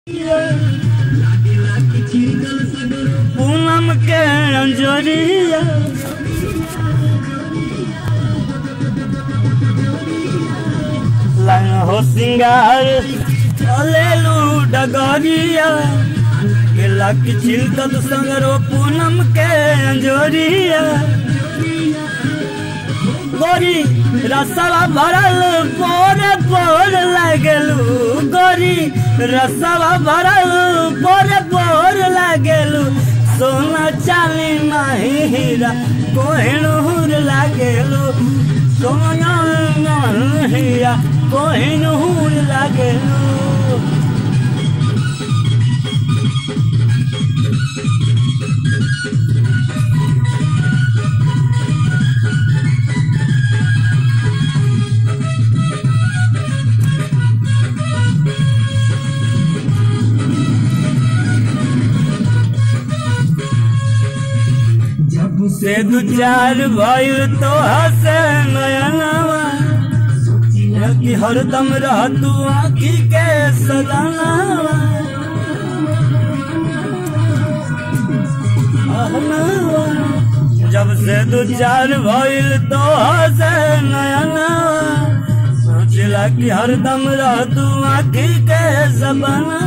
पूनम के अंजोरिया लंग हो सिंगार चलेलू डगरिया गेला की छिलकत संगरो पूनम के अंजोरिया गोरी रसवा भरल पोरे पोर लागलू गोरी रसवा भरल पोरे पोर लागलू सोना चाली नाही हीरा कोहिनूर लागलू सोना नाही हीरा कोहिनूर लागलू से दू चार भइल तो हसे नयनवा कि हरदम रह तू आखी के सदनवा अहनवा। जब से दू चार भइल तो हसे नयनवा सोचला कि हरदम रह तू आखी के सपनवा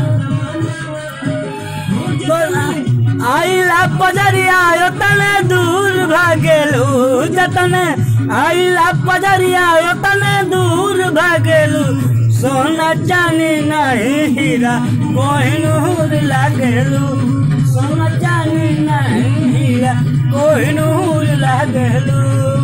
आइला पजरिया तने दूर भागेलू जतने आइला पजरिया तने दूर भागेलू सोना चानी नहीं हीरा कोहिनूर लागेलू सोना चानी नहीं हीरा कोहिनूर लागेलू